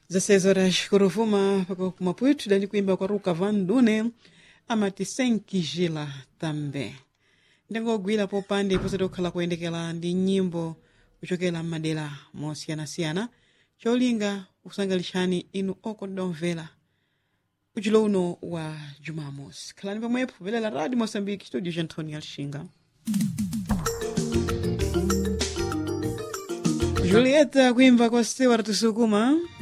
16 horas kuruvuma paka kumapwitu dali kuimba kwa ruka van dune amati senkijila tambe ndingogwira popande posati kukhala kuyendekera ndi nyimbo kuchokera m'madera mosiyanasiyana cholinga kusangalitsani inu okondomvera uchilo uno wa jumamosi khalani pamwepo velela radio moçambique studio ja antônio alxinga julieta kuimba kwa stewart sukuma